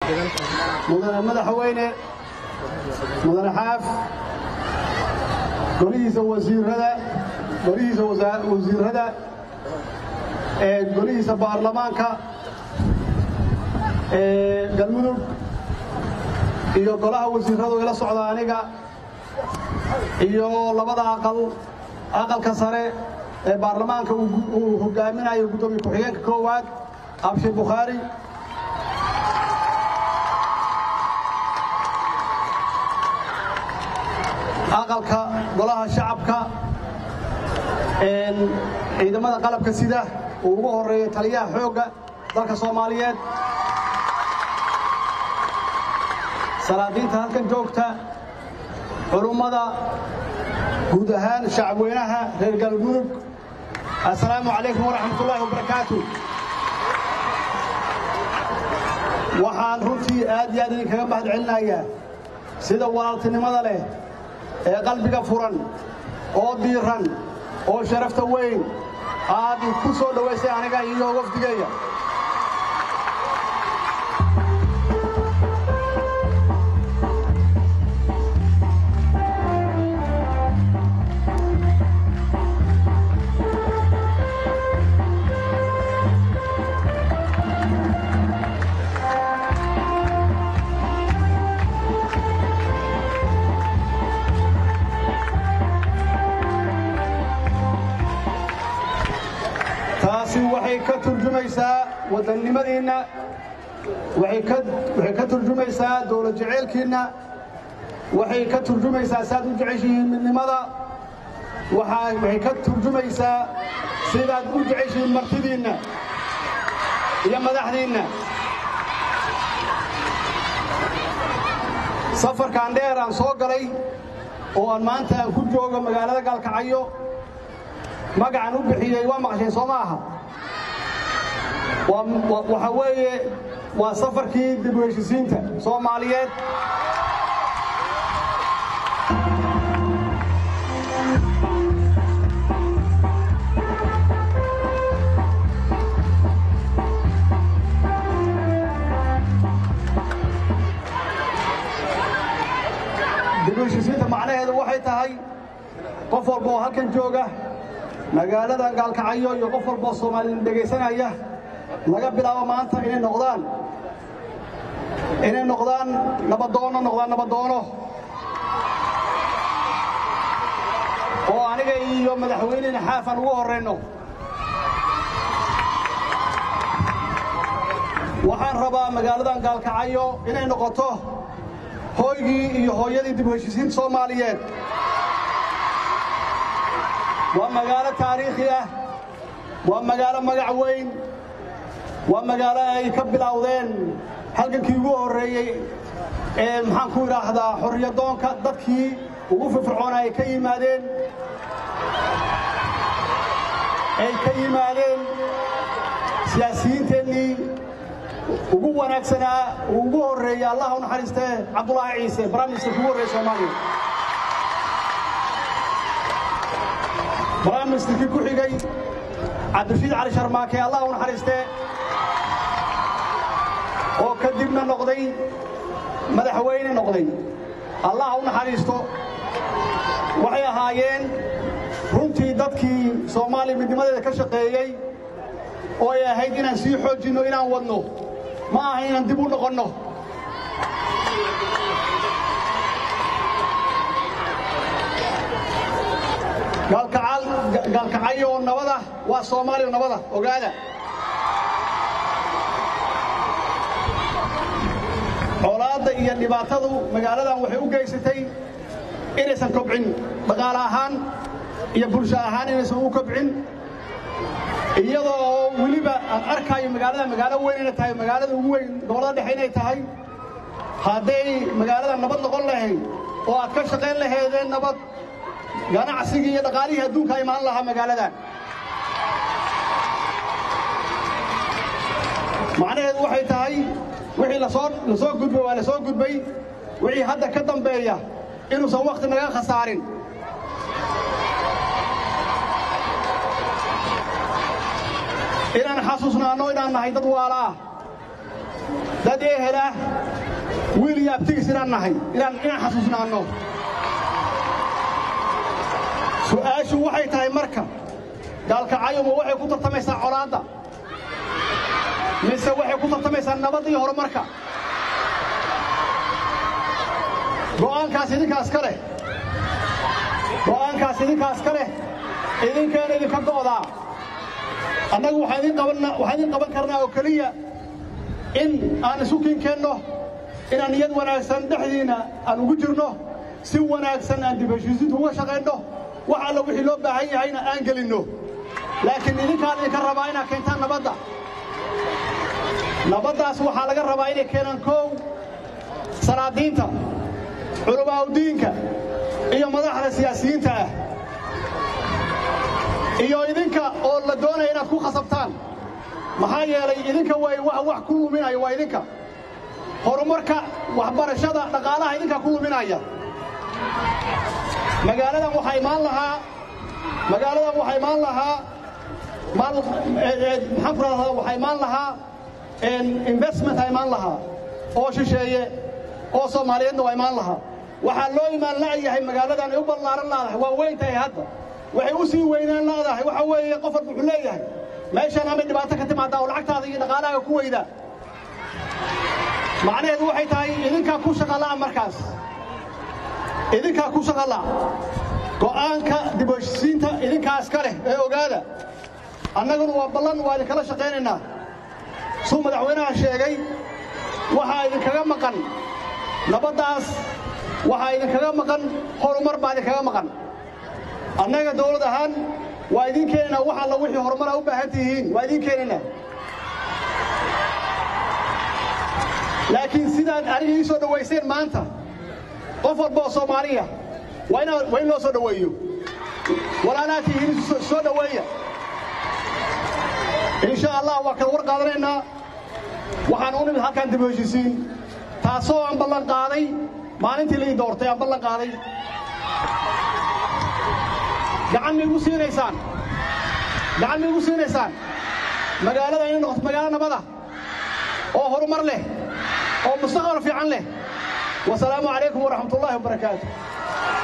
mudane madaxweyne mudane xaaf golihiisa wasiirada golihiisa wasiirada ee golihiisa baarlamaanka ee galmudug iyo golaha wasiirradu ila socda aniga iyo labada aqal aqalka sare ee baarlamaanka uu hogaaminayo guddoomiye ku-xigeenka koowaad abshir bukhaari aqalka golaha shacabka ciidamada qalabka sida uu ugu horeeya taliyaha xoogga dalka soomaaliyeed salaadiinta halkan joogta culummada guud ahaan shacabweynaha reer galmudug assalaamu calaykum waraxmatullaahi wabarakaatu waxaan runtii aad iyo aad idinkaga mahad celinayaa sida walaaltinimada leh ee qalbiga furan oo diiran oo sharafta weyn aad ku soo dhowaysay aniga iyo wafdigeeya taasi waxay ka turjumaysaa wadannimadiinna waxay ka turjumaysaa dowlad jeceylkiinna waxay ka turjumaysaa saaad u jeceshihiin midnimada waxay ka turjumaysaa sidaad u jeceshihiin martidiinna iyo madaxdiinna safarkan dheer aan soo galay oo aan maanta aan ku joogo magaalada gaalkacyo magacan u bixiyey waa maqasheen soo ma aha waxa weeye waa safarkii dib u heshisiinta soomaaliyeed dib u heshisiinta macnaheedu waxay tahay qof walba oo halkan jooga magaalada gaalkacyo iyo qof walboo soomaaliyeen dhegaysanaya laga bilaabo maanta inay noqdaan inay noqdaan nabadoono noqdaan nabadoono oo aniga iyo madaxweynena xaafan ugu horrayno waxaan rabaa magaaladan gaalkacyo inay noqoto hooygii iyo hooyadii dib u heshisiinta soomaaliyeed waa magaalo taariikhi ah waa magaalo magac weyn waa magaalo ay ka bilowdeen halgankii ugu horreeyey ee maxaan ku idhaahdaa xorriyadoonka dadkii ugu firfircoona ay ka yimaadeen ay ka yimaadeen siyaasiyiinteennii ugu wanaagsanaa uu ugu horreeyey allah u naxariistee cabdulaahi ciise brimisterka ugu horreeye soomaaliya brimisterkii ku xigay cabdirashiid cali sharmaake allah u naxariistee oo kadibna noqday madaxweyne noqday allah u naxariisto waxay ahaayeen runtii dadkii soomaaliya midnimadeeda ka shaqeeyey oo ay ahayd inaan sii xoojinno inaan wadno ma aha inaan dib u noqonno gaalkacyo oo nabada waa soomaaliya nabada ogaada colaadda iyo dhibaatadu magaaladan waxay u geysatay inaysan kobcin dhaqaale ahaan iyo bulsho ahaan inaysan u kobcin iyadoo oo weliba aan arkaayo magaalada magaalo weyn inay tahay magaalada ugu weyn gobollada dhexe inay tahay hadday magaalada nabad noqon lahayd oo aad ka shaqayn lahaydeen nabad ganacsigii iyo dhaqaalihii adduunka imaan lahaa magaaladan macnaheedu waxay tahay wixii lasoo la soo gudbay waa la soo gudbay wixii hadda ka dambeeya inuusan wakhti naga khasaarin inaan xasuusnaanno inaan nahay dad waala ah dad ehel ah wiil iyo abtigiis inaan nahay inaan inaan xasuusnaanno su'aashu waxay tahay marka gaalkacayuma waxay ku tartamaysaa colaadda mise waxay ku tartamaysaa nabad iyo horumarka go'aankaas idinkaas ka leh go'aankaas idinkaas ka leh idinkeena idinka go'daa annagu waxaan idin qabanna waxaan idin qaban karnaa oo keliya in aan isu kiinkeenno inaan niyad wanaagsan dhexdiinna aan ugu jirno si wanaagsan aan dib heshiisiintu uga shaqaynno wax alla wixii loo baahan yahayna aan gelinno laakiin idinkaan idinka rabaa inaad keentaan nabadda nabaddaas waxaa laga rabaa inay keenaan koow salaadiinta culamaa'udiinka iyo madaxda siyaasiyiinta ah iyo idinka oo la doonaya inaad ku khasabtaan maxaa yeelay idinka way wax wax ku luminaya waa idinka horumarka waxbarashada dhaqaalaha idinka ku luminaya magaaladan waxaa imaan lahaa magaaladan waxaa imaan lahaa maal maxaan ku rahdaa waxaa imaan lahaa investment a imaan lahaa oo shisheeye oo soomaaliyeedna waa imaan lahaa waxaa loo imaan la'yahay magaaladan ay u ballaaran laadahay waa weyn tahay hadda waxay u sii weynaan laadahay waxa weeye qof walba wuxuu leeyahay meeshaan amay dhibaato ka timaadaa oo lacagtaada iyo dhaqaalahaaga ku weydaa macnaheedu waxay tahay idinkaa ku shaqala'a markaas idinkaa ku shaqala'a go'aanka dib u heshisiinta idinkaas ka leh ee ogaada annaguna waa ballan waa idinkala shaqaynaynaa suu madaxweynaha sheegay waxaa idinkaga maqan nabaddaas waxaa idinkaga maqan horumar baa idinkaga maqan annaga dawlad ahaan waa idiin keenaynaa wax alla wixii horumara u baahan tihiin waa idiin keenaynaa laakiin sidaad aniga ii soo dhowayseen maanta qof walba oo soomaaliya waa in loo soo dhoweeyo walaalaad tihiin soo dhoweeya insha allah waa kala war qaadanaynaa waxaan u nimid halkaan dib u heshisiin taasoo aan ballan qaaday maalintii laii doortay aan ballan qaaday gacan ma igu siinaysaan gacan ma igu siinaysaan magaalada inay noqoto magaalo nabada oo horumar leh oo mustaqbal fiican leh wasalaamu calaykum waraxmat ullaahi wabarakaatu